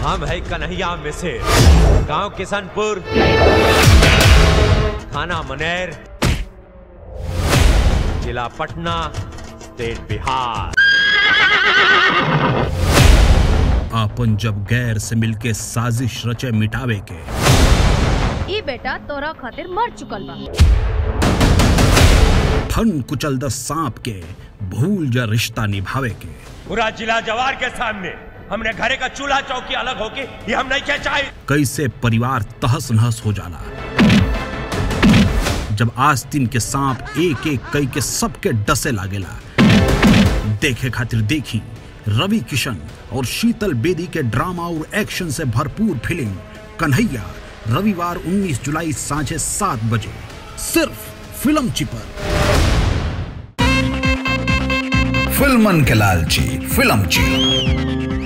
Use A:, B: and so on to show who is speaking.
A: हम है कन्हैया मिसिर गांव किशनपुर थाना मनेर जिला पटना स्टेट बिहार
B: आपन जब गैर से मिलके साजिश रचे मिटावे के
C: ई बेटा तोरा खातिर मर चुकल बा
B: फन कुचल द सांप के भूल जा रिश्ता निभावे के
A: पूरा जिला जवार के सामने हमने घरे का चूल्हा चौकी अलग होके ये हम नहीं कह चाहे
B: कैसे परिवार तहस नहस हो जाला जब आस्तीन के सांप एक एक कई के सबके डसे लागेला देखे खातिर देखी रवि किशन और शीतल बेदी के ड्रामा और एक्शन से भरपूर फिल्म कन्हैया रविवार 19 जुलाई सांझे सात बजे सिर्फ फिल्म चिपर
D: फिल्मन के लालची फिल्म ची